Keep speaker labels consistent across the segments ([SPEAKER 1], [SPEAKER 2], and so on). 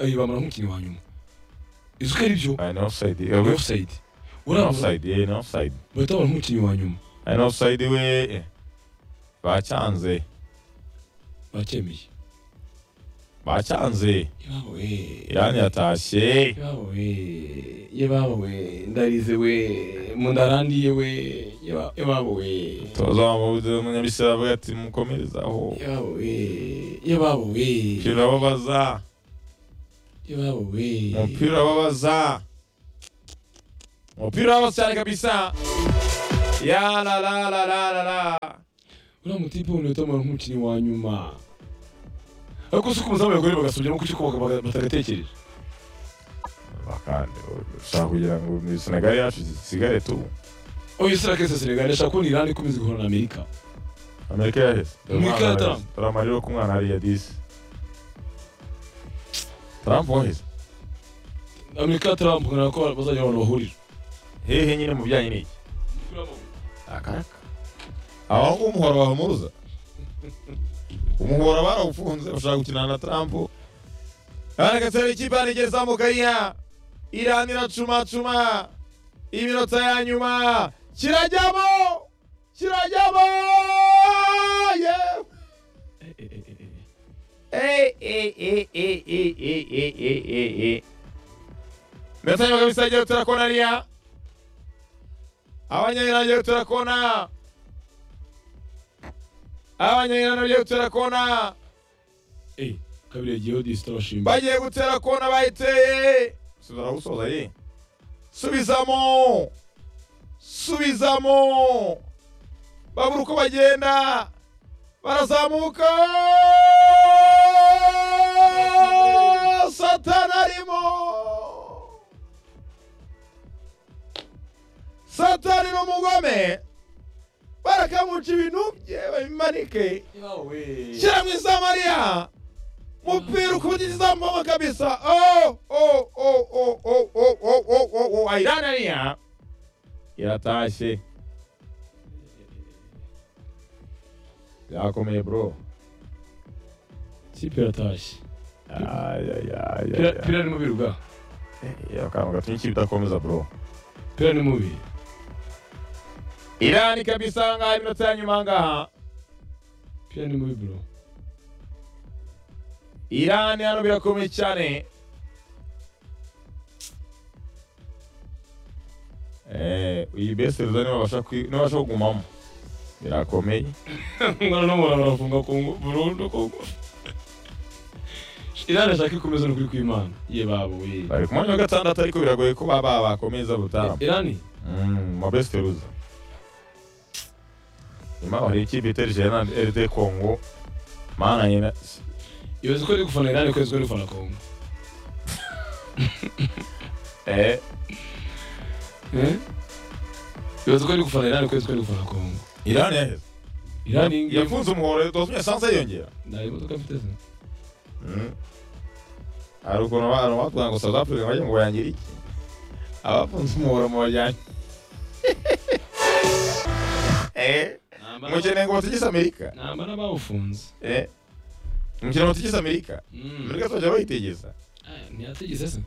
[SPEAKER 1] ayibamara nk'umukinnyi wa nyuma izi uko ari byo
[SPEAKER 2] ari na ofusayidi
[SPEAKER 1] ni ofusayidi urabaza
[SPEAKER 2] ofusayidi ye ni ofusayidi
[SPEAKER 1] bahita babona nk'umukinnyi wa nyuma
[SPEAKER 2] ari na ofusayidi we bacyanze
[SPEAKER 1] bakemeye
[SPEAKER 2] bacyanze
[SPEAKER 1] yebawe
[SPEAKER 2] irani yatashye
[SPEAKER 1] yebawe yebawe ndarize we mundarandiye we yeba- yebawe we
[SPEAKER 2] toza amabuze umunyabisira avuga ati mukomerezaho
[SPEAKER 1] yebawe we yebawe we
[SPEAKER 2] umupira wabaza
[SPEAKER 1] yebawe we
[SPEAKER 2] umupira wabaza umupira wabaza cyane kabisa ya la la la la la la
[SPEAKER 1] uriya mutipe wundi utamara nk'umukinnyi wa nyuma ariko si uko umuzamu yagoreye bagasubiramo kuki uko batagatekereje
[SPEAKER 2] bakandi ushaka kugira ngo ni senegali yacu isigare tu
[SPEAKER 1] oya isira kese senegali ashaka kubona irani ikomeza guhura na amerika
[SPEAKER 2] amerika yaheze
[SPEAKER 1] Amerika ya Trump.
[SPEAKER 2] dore amariro ku mwana hariya disi trump waheze
[SPEAKER 1] amerika tarampugana ko bazajya abantu bahurira
[SPEAKER 2] hehe nyine mu bijyanye n'iki akaraka aba ngubu umuhoro wahumuruza umuhoro barawufunze bashaka gukina na trump aragatsera ikipe yanigeze izamuka yiha irani iracumacuma iminota ya nyuma kirajyamo kirajyamo yewe Ey, ey, ey, ey, ey, ey, ey, ey, ey, ey. Ndetse nyuma kabisa rero turakona riya. Abanyayirani rero turakona. Abanyayirani rero turakona.
[SPEAKER 1] Eh, kabiri yagiyeho disi turabashimba
[SPEAKER 2] Bagiye gutera kona bayiteye. Suzara gusoza ye. Subizamo. Subizamo. Babura uko bagenda. Barazamuka. Satani arimo. Satani ni umugome. Barakamuca ibintu bye babimanike. Shyiramo isamariya umupira ukugizamo kabisa oh oh oh oh oh oh oh oh oh oh ayiraniya iratashye byakomeye bro
[SPEAKER 1] ikipe iratashye
[SPEAKER 2] ayayayaya
[SPEAKER 1] pira ni mubi ruga
[SPEAKER 2] akantu gatumye ikipe idakomeza bro
[SPEAKER 1] pira ni mubi
[SPEAKER 2] irani kabisa ngaha iminota ya nyuma ngaha
[SPEAKER 1] pira ni mubi bro
[SPEAKER 2] irani hano birakomeye cyane Eh, iyi beseriza nibabasha kwi- nibabasha kugumamo birakomeye
[SPEAKER 1] ngana n'umuntu arafunga kongo burundu kongo irani ashaka ikomeza n'ukuri kw'imana ye babo we
[SPEAKER 2] bari ku mwanya wa gatandatu ariko biragoye ko baba bakomeza butaramo
[SPEAKER 1] irani
[SPEAKER 2] Mm, ma besiteruza nyuma hari ikipe iterije na rd congo mana nyina
[SPEAKER 1] ibaze ko ari gufana irani ko ari gufana kongo
[SPEAKER 2] eh
[SPEAKER 1] Eh? ibaze ko ari gufana irani ko ari gufana kongo
[SPEAKER 2] irani yaheze
[SPEAKER 1] irani ngiye-
[SPEAKER 2] yafunze umuhoro tozumye sanse yiyongera
[SPEAKER 1] nta imodoka mfite se
[SPEAKER 2] Mm. hari ukuntu abantu batwaye ngo south africa bajya ngo bayangire iki abafunze umuhoro mu bajyanye eh mukeneye ngo batigise amerika
[SPEAKER 1] nambara bawufunze
[SPEAKER 2] eh mukeneye ngo batigise amerika amerika tuzajya bayitegeza
[SPEAKER 1] ntiyategeze se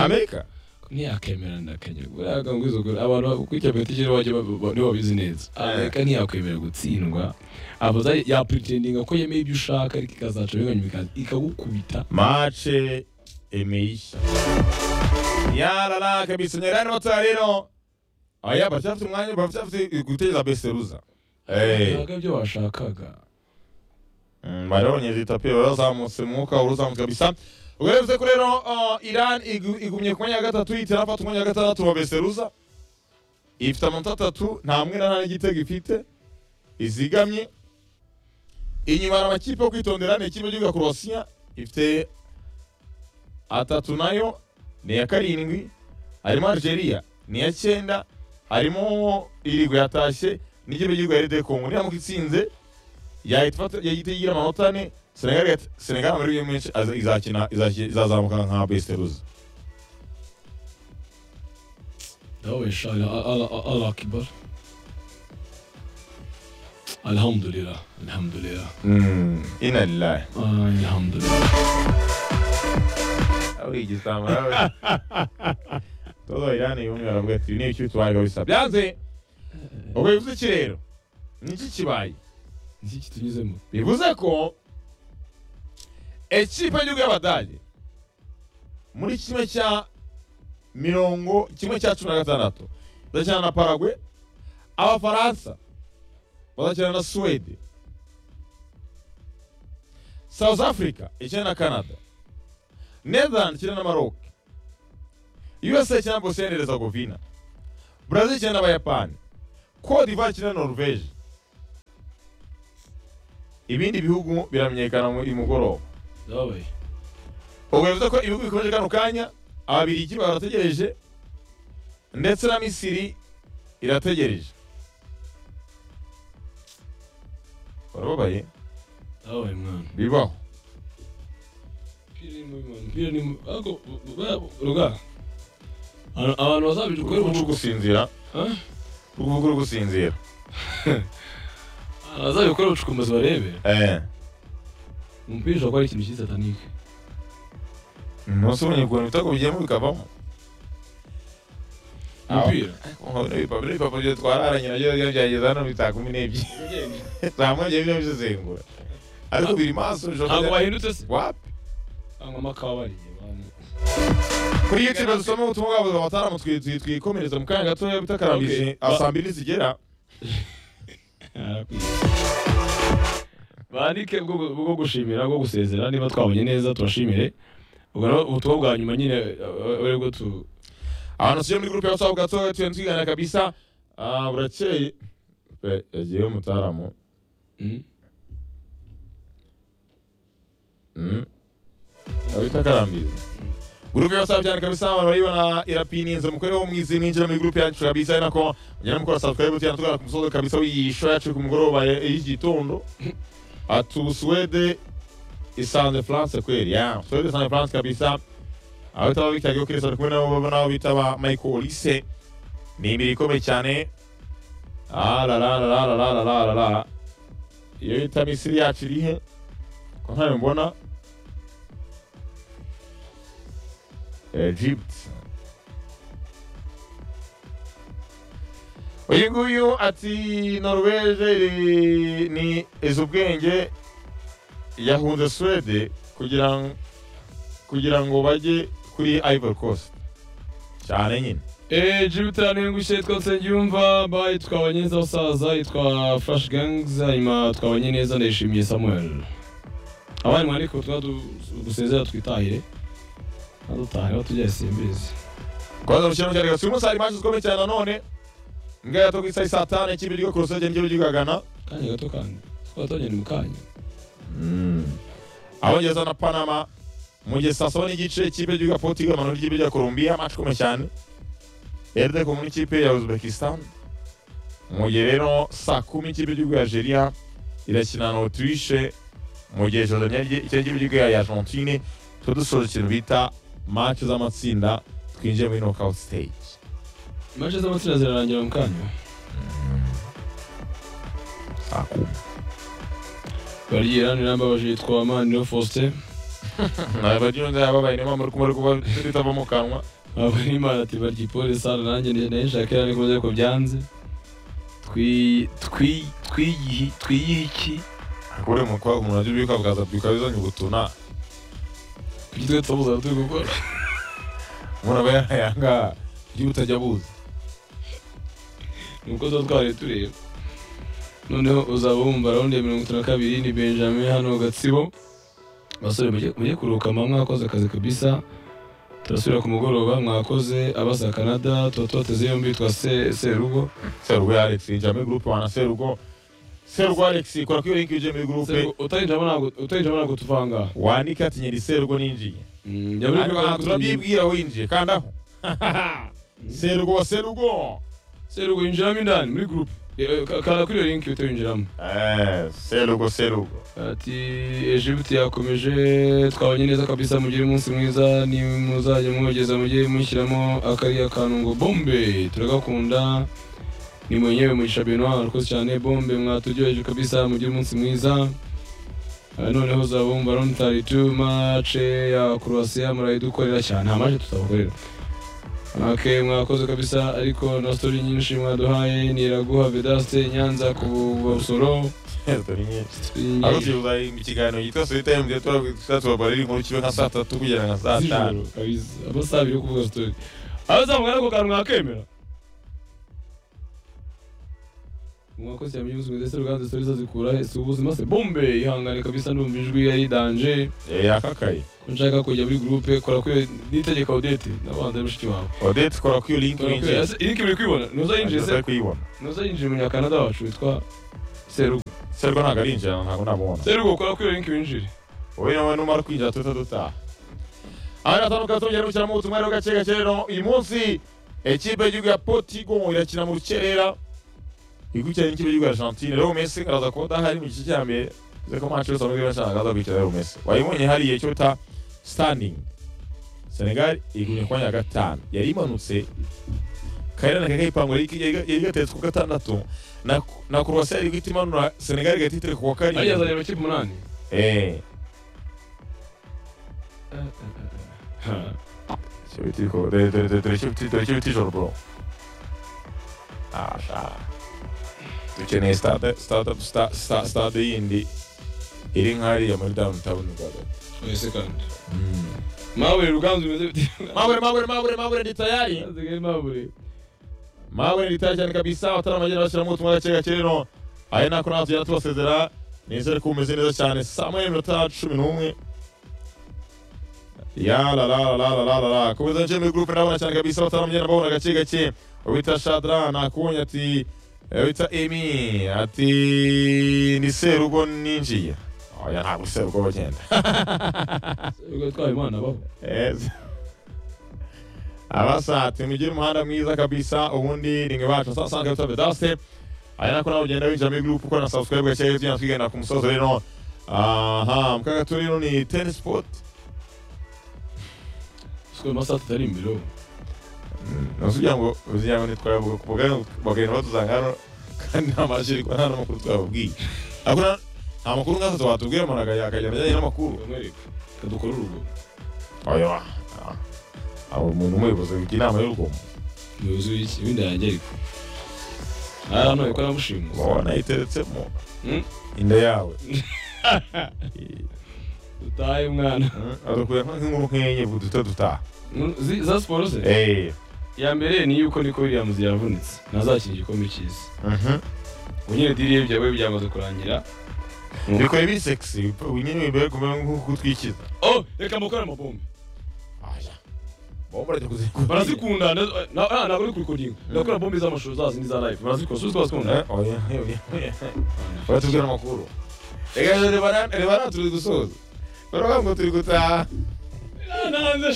[SPEAKER 2] amerika
[SPEAKER 1] ntiyakemera ndakenya buriya kanguzo abantu bakwica petisheni bajya nibo babizi neza amerika ntiyakwemera gutsindwa abaza yapretendinga ko yemeye ibyo ushaka ariko ikazaca binganya bikaza ikagukubita
[SPEAKER 2] mace imeisha yarara kabisa nyarani wata rero aya bafite umwanya bafite guteza beseruza Eh,
[SPEAKER 1] ntabwo ibyo washakaga
[SPEAKER 2] mm, bari babonyeje itapi barazamutse umwuka urazamutse kabisa ubwo rero bivuze ko rero uh, iran igu- igumye ku mwanya wa gatatu ihita inafata umwanya wa gatandatu wa beseruza ifite amanota atatu nta mwenda nta n'igitego ifite izigamye inyuma hari amakipe yo kwitondera ni ikipe cy'igihugu korosiya ifite atatu nayo ni iya karindwi harimo algeria ni iya cyenda harimo irigwe yatashye n'ikipe cy'igihugu ya rd congo niramuka itsinze yahita ifata- yahita igira amanota ane senegal igat- senegal amahirwe menshi aza- izakina izaki- izazamuka nka besiteruza
[SPEAKER 1] dawe shaka alakibara alhamdulillah alhamdulillah
[SPEAKER 2] inalilahi
[SPEAKER 1] alhamdulillah
[SPEAKER 2] ari igitambaro we todo irani yumwe aravuga ati niba icyo tubaye bisa byanze ubwo bivuze iki rero niki kibaye
[SPEAKER 1] iki kitunyuzemo
[SPEAKER 2] bivuze ko ekipe y'igihugu y'abadage muri kimwe cya mirongo kimwe cya cumi na gatandatu bazakina na paragwe abafaransa bazakina na suwede South Africa ikina na Canada, Netherlands ikina na Maroc, USA ikina na Bosnia and Herzegovina, Brazil ikina n'Abayapani, Cote d'Ivoire ikina na Norvege. Ibindi bihugu biramenyekana mu imugoroba.
[SPEAKER 1] ndababaye
[SPEAKER 2] Ubwo bivuze ko ibihugu bikomeje kano kanya, Ababiligi barategereje ndetse na Misiri irategereje. Barababaye
[SPEAKER 1] ndababaye mwana
[SPEAKER 2] bibaho.
[SPEAKER 1] umupira ni mubi mwana umupira ni mubi ariko bu- bu- ruga Abantu- abantu bazabirukore
[SPEAKER 2] Uri gusinzira, uri gusinzira.
[SPEAKER 1] bazabikore ubucukumbuzi barebe
[SPEAKER 2] Eh.
[SPEAKER 1] umupira ushobora kuba ari ikintu cy'isatanike
[SPEAKER 2] umunsi umenya ukuntu ibitego bigiyemo bikavamo
[SPEAKER 1] umupira
[SPEAKER 2] ibipapuro ibipapuro byo twararanye nabyo biba byageze hano bita kumi n'ebyiri nta mwanya bino bizizengura ariko biri maso
[SPEAKER 1] ntabwo
[SPEAKER 2] bishobora
[SPEAKER 1] bahindutse se
[SPEAKER 2] wapi
[SPEAKER 1] cyangwa amakawa bariye bantu
[SPEAKER 2] kuri youtube dusoma ubutumwa bwa buzima mataramu twikomereza mu kanya gatoya bitakarambije
[SPEAKER 1] Okay.
[SPEAKER 2] aho saa mbiri zigera
[SPEAKER 1] bandike bwo bwo gushimira bwo gusezera niba twabonye neza tubashimire ubwo nabo ubutumwa bwa nyuma nyine ari bwo tu
[SPEAKER 2] abantu tujya muri gurupe ya whatsapp gatoya tugenda tuganira kabisa Ah, burakeye Eh, yagiye umutaramu
[SPEAKER 1] Mm.
[SPEAKER 2] Mm. Abita karambizi. Gurupe ya WhatsApp cyane kabisa abantu baribona irapininze mukore wo mwizi mwinjira muri gurupe yacu kabisa ari nako mugenda mukora subscribe cyane tugana ku musozo kabisa w'iyisho yacu ku mugoroba ya- y'igitondo atu Suwede isanze France kweli ya Suwede isanze France kabisa aho bitaba bitagi yo kirisa kumwe nabo baba nabo bitaba Michael Olise ni imibiri ikomeye cyane ah la la la la la la la la la iyo bita Misiri yacu iri he ko ntayo mbona Egypt. Uyu nguyu ati Norvege iri- ni izi ubwenge yahunze Suwede kugira ng- kugira ngo bajye kuri Ivory Coast cyane nyine
[SPEAKER 1] Eh, Jupiter n'ingushye yitwa Nsengiyumva, ba yitwa neza Basaza, yitwa Flash Gangs, hanyuma twabanye neza ndayishimiye Samuel. Abandi mwandike ubutumwa du- dusezera twitahire, nadutahire batujya isimbizi.
[SPEAKER 2] kwanza mu kiraro cya Lagos uyu munsi hari match zikomeye cyane nanone imbwa ya Togo isa saa tanu ikipe ry'igihugu Kurosage n'iryo ry'igagana
[SPEAKER 1] Kanya gato kandi, twatanye ni mukanya.
[SPEAKER 2] abongereza na Panama mu gihe saa saba n'igice ikipe ry'igihugu ya Portugal manura ikipe rya Colombia match ikomeye cyane Erde kumwe n'ikipe ya Uzbekistan mu gihe rero saa kumi ikipe y'igihugu ya Algeria irakina na Autriche mu gihe Jordania rye- ikipe y'igihugu ya Argentine tuba dusoje ikintu bita match z'amatsinda twinjiye muri knockout stage
[SPEAKER 1] Match z'amatsinda zirarangira mu kanya.
[SPEAKER 2] saa kumi
[SPEAKER 1] Bari Iran irambabaje yitwa Maniro Faustin,
[SPEAKER 2] abaryunze ababaye niyo mpamvu muri kuba tutava mu kanwa
[SPEAKER 1] abo ni Imana ati barya Paul Sarr, nanjye ndi- ndayishaka irani kuko ariko byanze. Twi- twi- twiyihi- twiyihiki.
[SPEAKER 2] kuri mu kwa umuntu aje bika bwaza bika bizanye ubutuna
[SPEAKER 1] Kuki twe twabuze turi gukora?
[SPEAKER 2] umuntu aba yayanga ibyo utajya buza
[SPEAKER 1] nuko tuba twari tureba noneho uzaba wumva rawundi ya mirongo itanu na kabiri ni benjamin hano gatsibo basore mujye- mujye kuruhuka mba mwakoze akazi kabisa turasubira ku mugoroba mwakoze abasa canada tuba tubateze yombi twa Se- serugo
[SPEAKER 2] serugo ya alex jya muri gurupe wana serugo serugo alex kora kuri linki uje muri gurupe
[SPEAKER 1] Serugo, utayinjiramo ntabwo- utayinjiramo ntabwo tuva aha ngaha
[SPEAKER 2] wandika ati nyiri serugo ninjiye
[SPEAKER 1] Mm, jya muri
[SPEAKER 2] ariko aha
[SPEAKER 1] Google tumenye.
[SPEAKER 2] turabyibwira winjiye kandaho serugo serugo
[SPEAKER 1] serugo yinjiramo indani muri group Eh, ka- kanda kuri iyo link utayinjiramo
[SPEAKER 2] Eh, serugo serugo
[SPEAKER 1] ati ejibuti yakomeje twabanye neza kabisa mugire umunsi mwiza nimuzajya mwogeza mujye mushyiramo akariya kantu ngo bombe turagakunda ni mwenyewe mugisha benoir arakoze cyane bombe mwaturyoheje kabisa mugire umunsi mwiza Ah, noneho uzabumva rontari tu mace ya croatia murayidukorera cyane nta mace tutabakorera Ok, mwakoze kabisa ariko na story nyinshi mwaduhaye niraguha vedaste nyanza ku busoro
[SPEAKER 2] Story nyinshi. Ari ukibuza mu kiganiro yitwa Sweet Time gihe turavuga tubabarira inkuru kibe nka saa tatu kugera nka saa tanu.
[SPEAKER 1] z'ijoro kabisa amasaha abiri yo kuvuga story abazamugana ako kantu mwakemera mwakoze cyane mujyi ubuzima ndetse uruganda story zazikura he si ubuzima se bombe ihangane kabisa ndumva ijwi ari danje
[SPEAKER 2] Eh, Yakakaye.
[SPEAKER 1] ko nshaka kujya muri groupe kora kuri nitegeka odete n'abanza ari mushiki wawe
[SPEAKER 2] Odette kora kuri link
[SPEAKER 1] Kora kuri-
[SPEAKER 2] winjiye.
[SPEAKER 1] ese link uri kuyibona ntuzayinjire se
[SPEAKER 2] Ntazajya kuyibona.
[SPEAKER 1] ntuzayinjire umunyakanada wacu witwa serugo
[SPEAKER 2] Serwa ntabwo arinjira ntabwo namubona.
[SPEAKER 1] serugo kora kuri iyo link winjire
[SPEAKER 2] wowe nawe numara kwinjira tuhita dutaha ahari hatanuka tongera gushyiramo ubutumwa rero gake gake rero uyu munsi ekipe y'igihugu ya potigo irakina mu rukerera ikurikirana n'ikipe y'igihugu ya argentine rero messi araza kuba adahari mu gice cya mbere bivuze ko manchester yose amubwira ashaka aza kwicara rero messi wayibonye hariya icyo bita standing senegal igumye ku mwanya wa gatanu yari imanutse kairana kakayipangu yari yari gateretse ku gatandatu na na croatia yari guhita imanura senegal igahita itereka ku wa
[SPEAKER 1] ariyo
[SPEAKER 2] karindwi
[SPEAKER 1] azanye amakipe umunani
[SPEAKER 2] Eh.
[SPEAKER 1] Ha.
[SPEAKER 2] Sur le titre, de, de, de, de, de, de, de, de ijoro bro. Ah, sha. Dukeneye stade, stade, stade, stade, stade yindi iri nk'ariya muri downtown Rwanda.
[SPEAKER 1] Oya se kandi mabure ruganzu bimeze bite
[SPEAKER 2] Mabure, mabure, mabure, mabure ni tayari.
[SPEAKER 1] Asigaye mabure
[SPEAKER 2] Mabure ni tayari cyane kabisa, abataramagira bashyiramo ubutumwa gake gake rero. Aya ni akora natugera tubasezera. Nizere ko umeze neza cyane. Saa moya n'iminota cumi n'umwe. Ya la la la la la la la la. Komeza nje muri groupe ndabona cyane kabisa abataramenye ndabona gake gake. Wita Shadra nakunye ati eh, wita Emi ati ni serugo ninjiye. Oya ntabwo serugo bagenda.
[SPEAKER 1] ubwo twaye imana baho
[SPEAKER 2] Yes. Abasati mugire umuhanda mwiza kabisa ubundi rimwe bacu saa sanga bitwa Vedaste. Aya nako nawe ugenda winjira muri group ukora na subscribe gake gake tugenda twigana ku musozo rero. Aha, mukaga turi rero ni Ten Sport.
[SPEAKER 1] sikoro amasaha tutari imbere ubu
[SPEAKER 2] nasugira ngo uzigira ngo ntitwayavuga ku bugari bagenda batuzanga hano kandi nta mashini kuko nta n'amakuru twababwiye ariko na- nta makuru nk'azo twatubwiye umuntu akajya akagenda ajyanye n'amakuru
[SPEAKER 1] ukamwereka kadukora urugo
[SPEAKER 2] oya ah. abo umuntu umuyobozi wigira inama y'urugomo
[SPEAKER 1] umuyobozi w'iki w'inda yanjye ariko aha hano ariko namushimuse
[SPEAKER 2] ubona iteretsemo
[SPEAKER 1] Hmm?
[SPEAKER 2] inda yawe
[SPEAKER 1] dutahe mwana
[SPEAKER 2] adukuye nk'inkuru nk'enye vuba duhita dutaha
[SPEAKER 1] Mm, zi- za siporo se
[SPEAKER 2] Eh,
[SPEAKER 1] iya mbere ni yuko niko williams yavunitse ntazakina igikombe cy'isi
[SPEAKER 2] mhm.
[SPEAKER 1] ubu nyine diriye byawe byamaze kurangira
[SPEAKER 2] bikore biri sexy nyine bibere kumera nk'ukutwikiza
[SPEAKER 1] oh reka mukore amabombe
[SPEAKER 2] oya bombo arajya kuzikora
[SPEAKER 1] barazikunda na- na- ah, ntabwo uri kurikodinga ndakora bombe z'amashusho za zindi za live barazikunda suzi twazikunda
[SPEAKER 2] Eh, oya oya oya batubwira amakuru reka rero reba na- reba nawe turi gusoza baravuga ngo turi gutaha
[SPEAKER 1] irantanze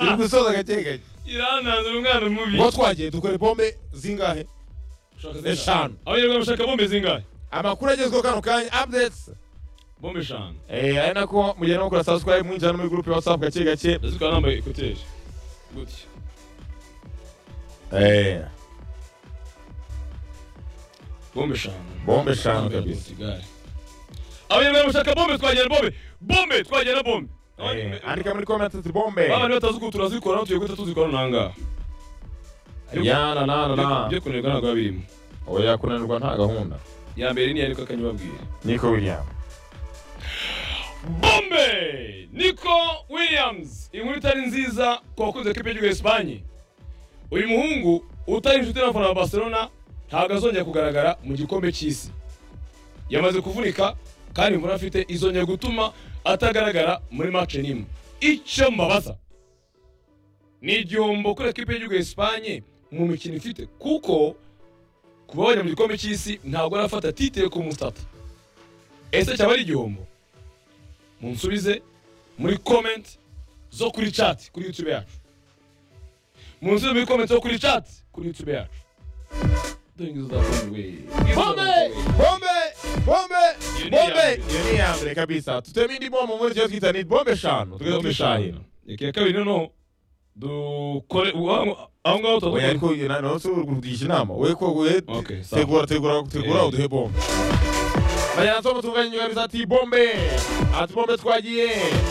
[SPEAKER 2] turi gusoza gake gake
[SPEAKER 1] irantanze umwana mubi
[SPEAKER 2] ngo twagiye dukora bombe zingahe eshanu.
[SPEAKER 1] abanyarwanda bashaka bombe zingahe
[SPEAKER 2] amakuru agezweho kano kanya updates
[SPEAKER 1] bombe eshanu
[SPEAKER 2] eh ari nako mugenda mukora subscribe mwinjira no muri group ya whatsapp gake gake
[SPEAKER 1] ndazikora nambaye ekuteri gutya
[SPEAKER 2] eh
[SPEAKER 1] bombe eshanu
[SPEAKER 2] Bombe eshanu
[SPEAKER 1] Nambaye
[SPEAKER 2] kabisa.
[SPEAKER 1] Portugal. abanyarwanda bashaka bombe twagera bombe bombe twagera bombe
[SPEAKER 2] eh, andika muri comment ati bombe
[SPEAKER 1] abana batazi uko turazikora tugiye guhita tuzikora nangaha
[SPEAKER 2] yana na na na
[SPEAKER 1] byo kunanirwa ntabwo biba birimo
[SPEAKER 2] oya kunanirwa nta gahunda
[SPEAKER 1] iya mbere niya niko akanyababwira
[SPEAKER 2] niko william
[SPEAKER 1] bombe niko williams inkuru itari nziza ku bakunze kipe y'igihugu ya esipanye uyu muhungu utari inshuti n'abafana ba barcelona ntabwo azongera kugaragara mu gikombe cy'isi yamaze kuvunika kandi imvura afite izongera gutuma atagaragara muri mace n'imwe icyo mbabaza ni igihombo kuri kipe y'igihugu ya esipanye mu mikino ifite kuko kuba wajya mu gikombe cy'isi ntabwo arafata titire ku musitata ese cyaba ari igihombo munsubize muri comment zo kuri chat kuri youtube yacu munsubize muri comment zo kuri chat kuri youtube yacu dore ingizo za bombe
[SPEAKER 2] bombe bombe bombe
[SPEAKER 1] Iyo ni iya
[SPEAKER 2] bombe
[SPEAKER 1] mbere.
[SPEAKER 2] iyo ni iya mbere kabisa tuteme indi bombe muri cyo twita ni bombe eshanu tugeze twishahira
[SPEAKER 1] reka iya kabiri noneho dukore ubu aho aho ngaho
[SPEAKER 2] oya
[SPEAKER 1] turavuga
[SPEAKER 2] ariko na none se urwugisha inama we ko we
[SPEAKER 1] Okay, sawa.
[SPEAKER 2] tegura tegura tegura
[SPEAKER 1] Eh.
[SPEAKER 2] uduhe bombe bajyana tom tunganya inyunganizi ati bombe ati bombe twagiye